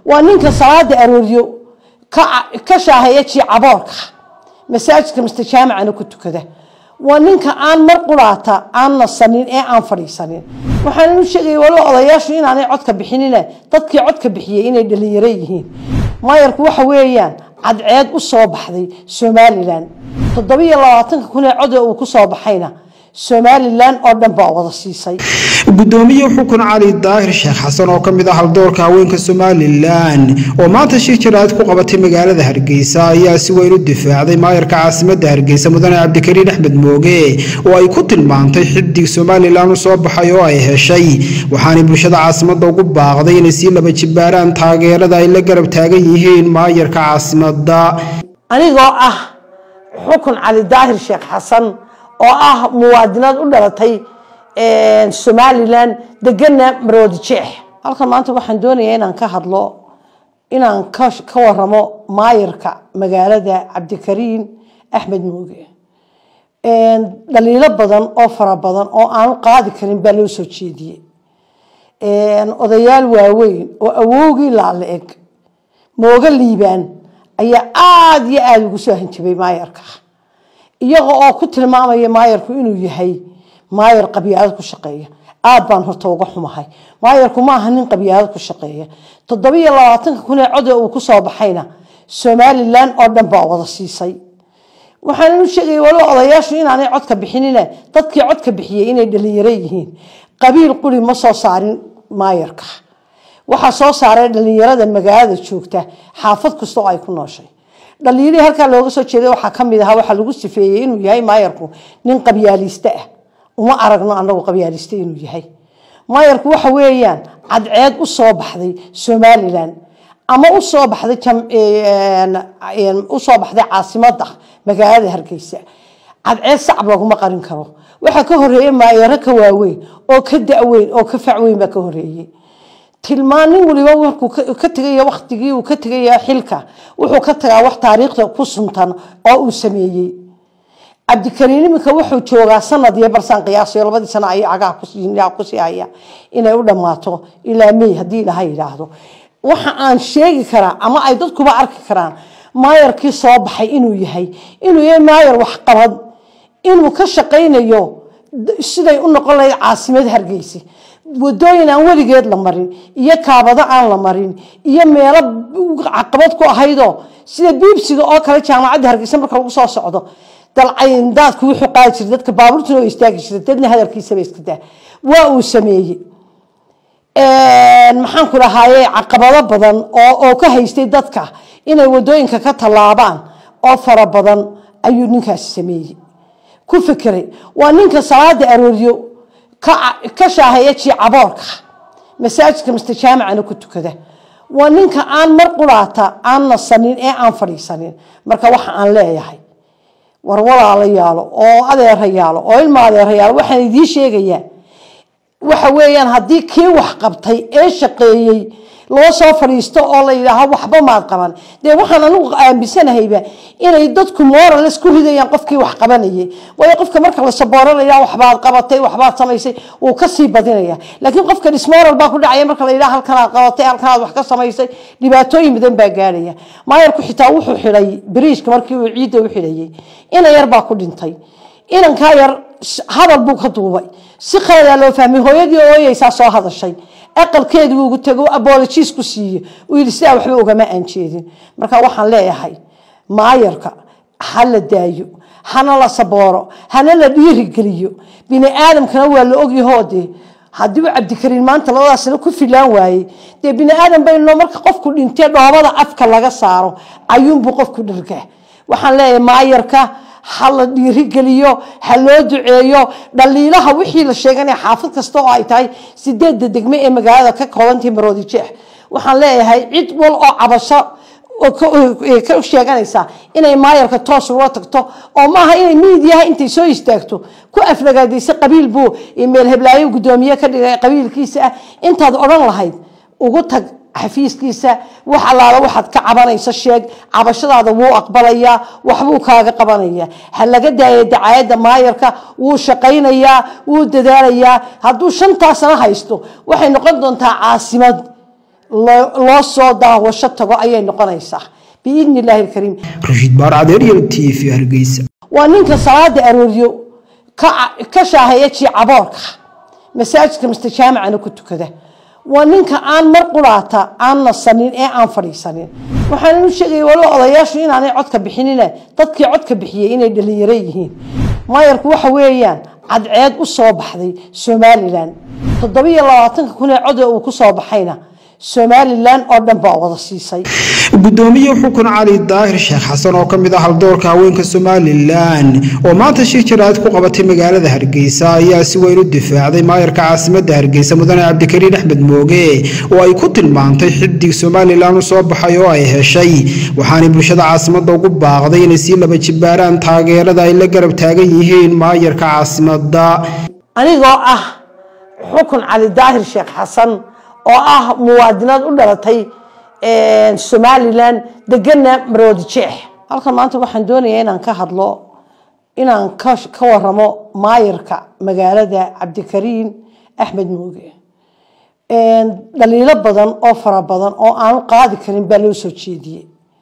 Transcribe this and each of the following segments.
waa ninka salaada arooryo ka shaaheeya jiicaboorka masaajidka miste jaamicana ku tukada waa ninka aan mar quraata aan nasanin ee aan fadhiisanin waxaan u sheegaya walo odayaashu inaanay codka bixinine dadkii codka bixiyey inay dhalinyaro yihiin maayarku waxa weeyaan cadceed u soo baxday somalilan toddobiyo labaatanka kun ee code uu ku soo baxayna somalilan oo dhan baa wada siisay gudoomiye xukun cali daahir sheekh xasan oo ka mid ah haldoorka haweenka somalilan oo maanta shir jaraad ku qabatay magaalada hargeysa ayaa si weyn u difaacday maayarka caasimadda hargeysa mudane cabdikariin axmed mooge oo ay ku tilmaantay xidig somalilan u soo baxay oo ay heshay waxaanay bulshada caasimadda ugu baaqday inay sii laba jibaaraan taageerada ay la garab taagan yihiin maayarka caasimadda anigoo ah xukun cali daahir sheekh xasan oo ah muwaadinaad u dhalatay somalilan degana maroodi jeex halkan maanta waxaan doonayaa inaan ka hadlo inaan ka waramo maayarka magaalada cabdikariin axmed mooge dhaliilo badan oo fara badan oo aanu qaadi karin baa loo soo jeediyey odayaal waaweyn oo awowgii laala eg mooga liibaan ayaa aada iyo aada ugu soo hanjabay maayarka iyaga oo ku tilmaamaya maayarku inuu yahay maayar qabyaalad ku shaqeeya aad baan horta uga xumahay maayarku ma aha nin qabyaalad ku shaqeeya toddobiyo labaatanka kun ee code uu kusoo baxayna somalilan oo dhan baa wada siisay waxaan u sheegaya walo odayaashu inaanay codka bixinine dadkii codka bixiyey inay dhalinyaro yihiin qabiil quri ma soo saarin maayarka waxaa soo saaray dhalinyarada magaalada joogta xaafad kasta oo ay ku nooshay dhaliilihii halkaa looga soo jeeday waxaa kamid ahaa waxaa lagu sifeeyey inuu yahay maayarku nin qabyaaliiste ah uma aragno anagu qabyaaliiste inuu yahay maayarku waxa weeyaan cadceed u soo baxday somalilan ama usoo baxday usoo baxday caasimada magaalada hargeysa cadceed sacab laguma qarin karo waxaa ka horeeya maayaro ka waaweyn oo ka daweyn oo ka facweyn baa ka horeeyey tilmaan nin waliba markuu ka tegaya waktigii uu ka tegaya xilka wuxuu ka tagaa wax taariikhda ku suntan oo uu sameeyey cabdikariin iminka wuxuu joogaa sanad iyo barsaan qiyaasayo labadii sano ay cagaha kusii haya inay u dhammaato ilaa mey haddii ilaha yidhaahdo waxa aan sheegi karaa ama ay dadkuba arki karaan maayarkii soo baxay inuu yahay inuu yahay maayar waxqabad inuu ka shaqaynayo siday u noqon lahayd caasimad hargeysa wadooyin aan weligeed la marin iyo kaabado aan la marin iyo meelo caqabad ku ahaydoo sida biibsiga oo kale jaamacadda hargeysa marka lagu soo socdo dalcayndaadku wuxuu qaadi jiray dadka baabuurtuna oo istaagi jiray dadna hadalkiisaba iska daa waa uu sameeyey maxaan ku dhahaaye caqabado badan oo ka haystay dadka inay wadooyinka ka tallaabaan oo fara badan ayuu ninkaasi sameeyey ku fekeray waa ninka salaada arooryo ka shaaheeya jiicaboorka masaajidka miste jaamicana ku tukada waa ninka aan mar quraata aan nasanin ee aan fadhiisanin marka waxa aan leeyahay war walaala yaalo oo adeera yaalo oo ilma adeera yaalo waxaan idiin sheegayaa waxa weeyaan haddii kii wax qabtay ee shaqeeyey loo soo fadhiisto oo la yidhaaho waxba maad qaban dee waxaan anigu aaminsanahayba inay dadku morales ku ridayaan qofkii wax qabanayay waayo qofka marka la sabooranaya waxbaad qabatay waxbaad samaysay wuu kasii badinaya laakiin qofka dismoral baa ku dhacaya marka la yidhaha halkanaad qabatay halkanaad wax ka samaysay dhibaatooyin badan baa gaaraya maayarku xitaa wuxuu xidhay bariishka markii uu ciidda u xidhayay inan yar baa ku dhintay inankaa yar hadal buu ka duubay si khaladaa loo fahmay hooyadii ooyeysaa soo hadashay aqalkeedi ugu tego abologiis ku siiye uu yidhi sidaa waxba ugama aan jeedin marka waxaan leeyahay maayarka ha la daayo hana la sabooro hana la dhiirigeliyo bini aadamkana waa la ogyahoo dee haddii uu cabdikariin maanta labadaasna ku filaan waayey dee bini aadam bayno marka qofku dhintee dhoobada afka laga saaro ayuunbuu qofku dhargaa waxaan leeyahay maayarka ha la dhiirigeliyo ha loo duceeyo dhaliilaha wixii la sheeganaya xaafad kasta oo ay tahay sideedda degme ee magaalada ka koobantahi maroodi jeex waxaan leeyahay cid wal oo cabasho ka sheeganaysa inay maayarka toos ula tagto oo maaha inay miidiyaha intay soo istaagto ku aflagaadaysa qabiil buu meel heblaayo gudoomiye ka dhigay qabiilkiisa ah intaad odhan lahayd ugu tag xafiiskiisa wax allaala waxaad ka cabanayso sheeg cabashadaada wuu aqbalayaa waxbuu kaaga qabanaya ha laga daaya dacaayadda maayarka wuu shaqaynayaa wuu dadaalayaa hadduu shantaa sano haysto waxay noqon doontaa caasimad loo soo daawasho tago ayay noqonaysaa biidni illaahi alkariim rashiid baar cadeeryal t v hargeysa waa ninka salaada arooryo ka shaaheeya jiicaboorka masaajidka miste jaamacana ku tukada waa ninka aan mar quraata aan nasanin ee aan fadhiisanin waxaan u sheegaya waliba odayaashu inaanay codka bixinine dadkii codka bixiyey inay dhalinyaro yihiin maayarku waxa weeyaan cadceed u soo baxday somalilan toddobiyo labaatanka kun ee cod uu ku soo baxayna somalilan oo dhan baa wada siisay gudoomiye xukun cali daahir sheekh xasan oo ka mid ah haldoorka haweenka somalilan oo maanta shir jaraad ku qabatay magaalada hargeysa ayaa si weyn u difaacday maayarka caasimadda hargeysa mudane cabdikariin axmed mooge oo ay ku tilmaantay xidig somalilan u soo baxay oo ay heshay waxaanay bulshada caasimadda ugu baaqday inay sii laba jibaaraan taageerada ay la garab taagan yihiin maayarka caasimadda anigoo ah xukun cali daahir sheekh xasan oo ah muwaadinaad u dhalatay somalilan degana maroodi jeex halkan maanta waxaan doonayaa inaan ka hadlo inaan ka waramo maayarka magaalada cabdikariin axmed mooge dhaliilo badan oo fara badan oo aanu qaadi karin baa loo soo jeediyey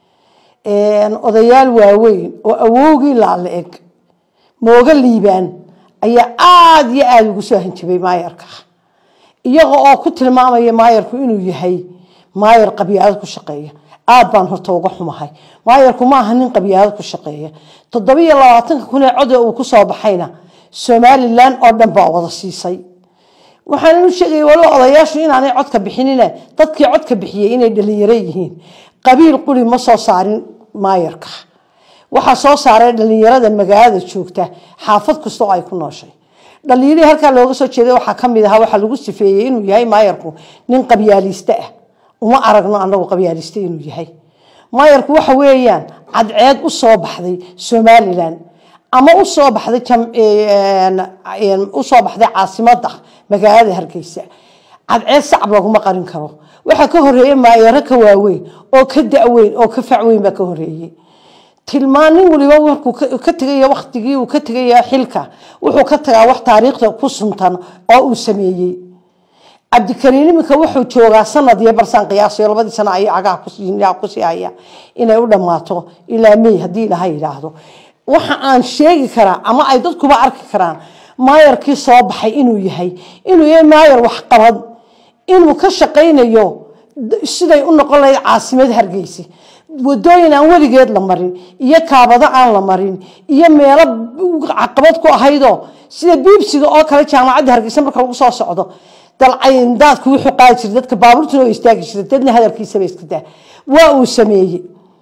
odayaal waaweyn oo awowgii laala eg mooga liibaan ayaa aada iyo aada ugu soo hanjabay maayarka iyaga oo ku tilmaamaya maayarku inuu yahay maayar qabyaalad ku shaqeeya aad baan horta uga xumahay maayarku ma aha nin qabyaalad ku shaqeeya toddobiyo labaatanka kun ee code uu ku soo baxayna somalilan oo dhan baa wada siisay waxaan u sheegaya waliba odayaashu inaanay codka bixinine dadkii codka bixiyey inay dhalinyaro yihiin qabiil quri ma soo saarin maayarka waxaa soo saaray dhalinyarada magaalada joogta xaafad kasta oo ay ku nooshay dhalinyarihii halkaa looga soo jeeday waxaa kamid ahaa waxaa lagu sifeeyey inuu yahay maayarku nin qabyaaliiste ah uma aragno anagu qabyaaliste inuu yahay maayarku waxa weeyaan cadceed u soo baxday somalilan ama usoo baxday usoo baxday caasimada magaalada hargeysa cadceed sacab laguma qarin karo waxaa ka horeeyey maayaro ka waaweyn oo ka daweyn oo ka facweyn baa ka horeeyey tilmaan nin waliba markuu ka tegaya waktigii uu ka tegaya xilka wuxuu ka tagaa wax taariikhda ku suntan oo uu sameeyey cabdikariin iminka wuxuu joogaa sanad iyo barsaan qiyaasayo labadii sano ay cagaha kusii haya inay u dhammaato ilaa may haddii ilaha yidhaahdo waxa aan sheegi karaa ama ay dadkuba arki karaan maayarkii soo baxay inuu yahay inuu yahay maayar waxqabad inuu ka shaqaynayo siday u noqon lahayd caasimad hargeysa wadooyin aan weligeed la marin iyo kaabado aan la marin iyo meelo caqabad ku ahaydoo sida biibsiga oo kale jaamacadda hargeysa marka lagu soo socdo dalcayndaadku wuxuu qaadi jiray dadka baabuurtuna oo istaagi jiray dadna hadalkiisaba iska daa waa uu sameeyey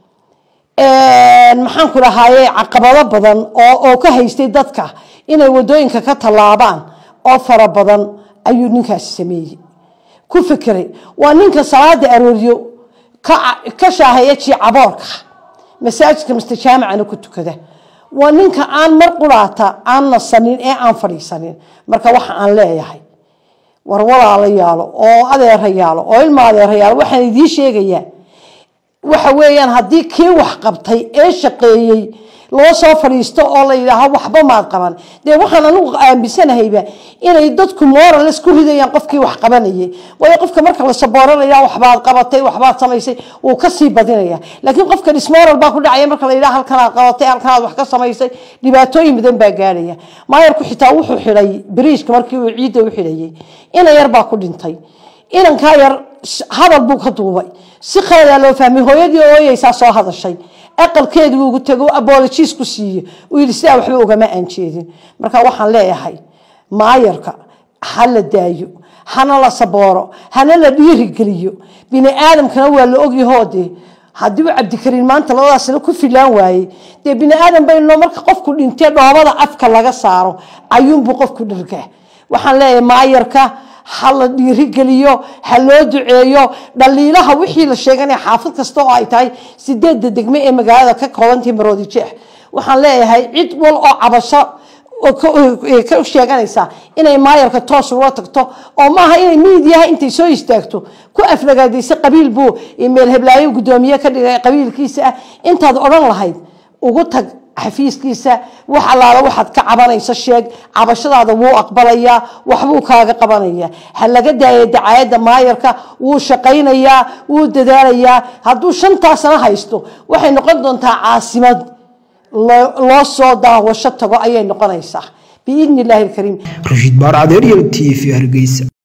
maxaan ku dhahaaye caqabado badan oo ka haystay dadka inay wadooyinka ka tallaabaan oo fara badan ayuu ninkaasi sameeyey ku fikiray waa ninka salaada arooryo ka shaaheeya jiicaboorka masaajidka miste jaamacana ku tukada waa ninka aan mar quraata aan nasanin ee aan fadhiisanin marka waxa aan leeyahay war walaala yaalo oo adeera yaalo oo ilma adeera yaalo waxaan idiin sheegayaa waxa weeyaan haddii kii wax qabtay ee shaqeeyey loo soo fadhiisto oo la yidhaaho waxba maad qaban dee waxaan anigu aaminsanahayba inay dadku morales ku ridayaan qofkii wax qabanayay waayo qofka marka la sabooro la yidhaha waxbaad qabatay waxbaad samaysay wuu kasii badinaya laakiin qofka dismoral baa ku dhacaya marka la yidhaha halkanaad qabatay halkanaad wax ka samaysay dhibaatooyin badan baa gaarhaya maayarku xitaa wuxuu xidhay bariishka markii uu ciidda u xidhayay ina yar baa ku dhintay inankaa yar hadal buu ka duubay si khaladaa loo fahmay hooyadii ooyeysaa soo hadashay aqalkeedu ugu tego abologiis ku siiye uu yidhi sidaa waxba ugama aan jeedin marka waxaan leeyahay maayarka ha la daayo hana la sabooro hana la dhiirigeliyo bini aadamkana waa la ogyahoo dee haddii uu cabdikariin maanta labadaasna ku filaan waayey dee bini aadam bayno marka qofku dhintee dhoobada afka laga saaro ayuunbuu qofku dhargaa waxaan leeyahay maayarka ha la dhiirigeliyo ha loo duceeyo dhaliilaha wixii la sheeganaya xaafad kasta oo ay tahay sideedda degme ee magaalada ka koobantahi maroodi jeex waxaan leeyahay cid wal oo cabasho ka sheeganaysaa inay maayarka toos ula tagto oo maaha inay miidiyaha intay soo istaagto ku aflagaadaysa qabiil buu meel heblaayo gudoomiye ka dhigay qabiilkiisa ah intaad odhan lahayd ugu tag xafiiskiisa wax allaala waxaad ka cabanayso sheeg cabashadaada wuu aqbalayaa waxbuu kaaga qabanaya ha laga daaya dacaayadda maayarka wuu shaqaynayaa wuu dadaalayaa hadduu shantaa sano haysto waxay noqon doontaa caasimad loo soo daawasho tago ayay noqonaysaa biidni illaahi alkariim rashiid baar cadeer yel t v hargeysa